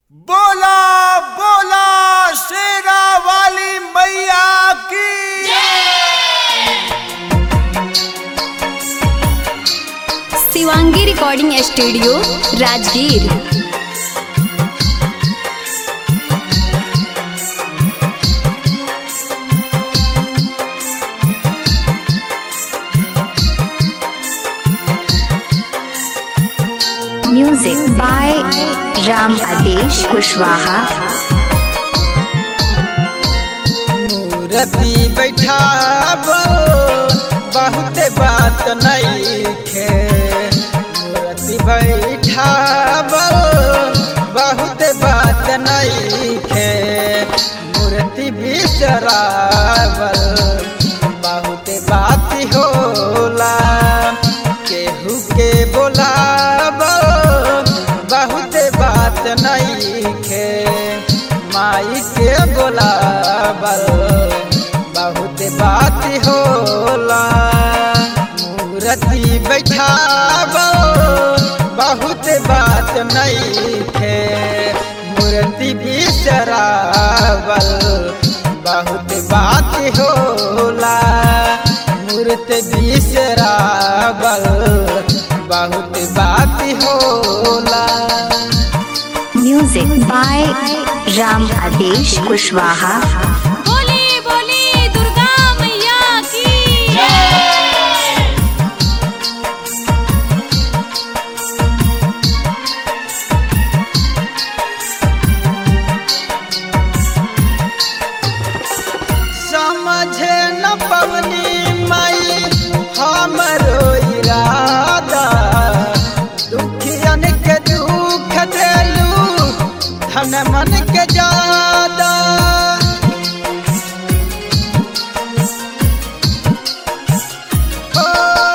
बोला बोला शेरा वाली मैया की Shivangi recording studio Rajgir music by Ram Adesh Kushwaha मूर्ति बैठाब बहुत बात नहीं खे मूर्ति बैठाब बहुत बात नहीं खे मूर्ति बिसरावल बहुत बात होला केहू के बोलाब बहुत बात नहीं खे माई के बोलाबल बहुत बात होला मूर्ति बैठाब बहुत बात नहीं खे मूर्ति बिसरावल बहुत बात होला मूर्ति बिसरावल बहुत बात होला म्यूजिक बाय राम आदेश कुशवाहा बोली बोली दुर्गा मैया की समझे न पवनी माई हमरो इरादा दुखियन के दुख देलू धन मन के ज्यादा ओ,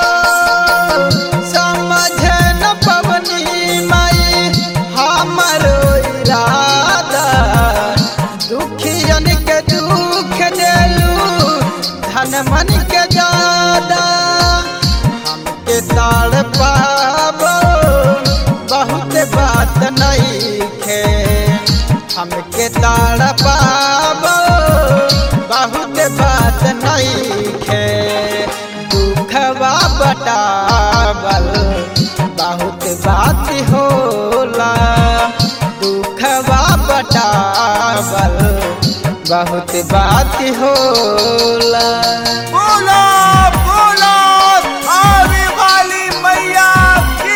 समझे न पवनी माई हमरो इरादा दुखियन के दुख देलू धन मन के ज्यादा हमके ताड़ पाब बहुत बात नहीं खे हमके ताड़ पाब बहुत बात नहीं खे दुखवा बटावल बहुत बात होला दुखवा बटावल बहुत बात होला बोला बोला आवे वाली मैया की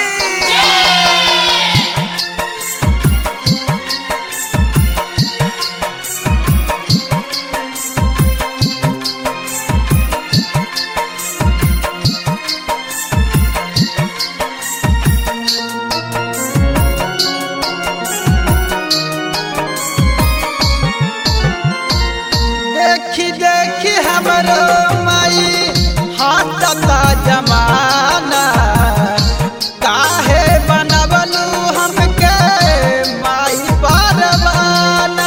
देखी देखी हमरो माई हाथता जमाना काहे बनवलू हमके माई परवाना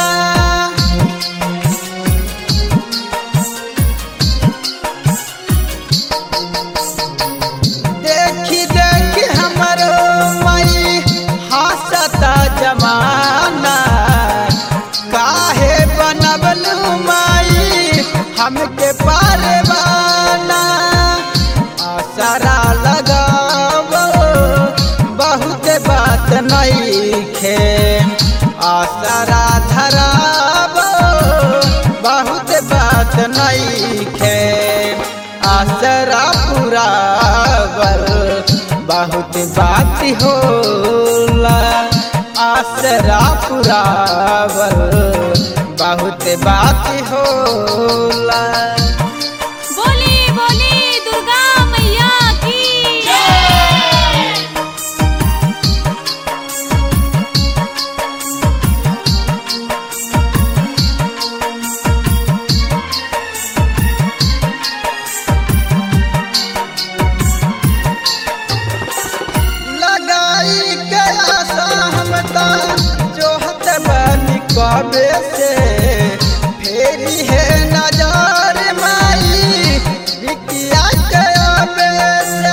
देखी देखी हमरो माई हाथता जमाना काहे बनवलू माई हमके पारवाना आसरा लगाव बहुत बात नहीं खे आसरा धराव बहुत बात नहीं खे आसरा पुरावल बहुत बात होला आसरा पुरावल बहुत बात होला बोली बोली दुर्गा मैया की लगाई के आशा हम जोहत बनी कबे से फेरी है नजर माई बिकिया के अबे से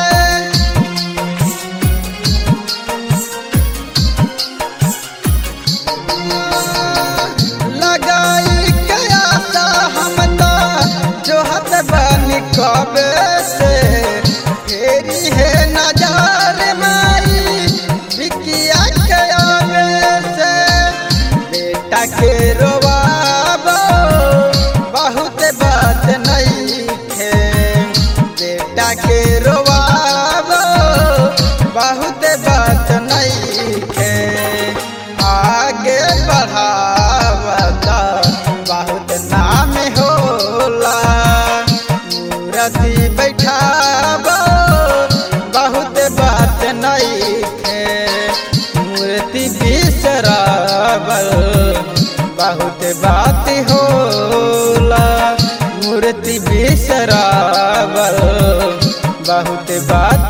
लगाई के आशा हम तो जोहत बनी कबे से फेरी है नजर माई बिकिया के आवे से बेटा के रोवाबो बहुत बात नहीं है बेटा के रोवाबो बहुत बात नहीं है आगे बढ़ावता बहुत नाम होला मूर्ति बैठाबो बहुत बात नहीं है मूर्ति बिसरावल बहुत बात होला मूर्ति बिसरावल बहुत बात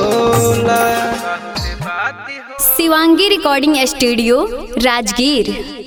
होला शिवांगी रिकॉर्डिंग स्टूडियो राजगीर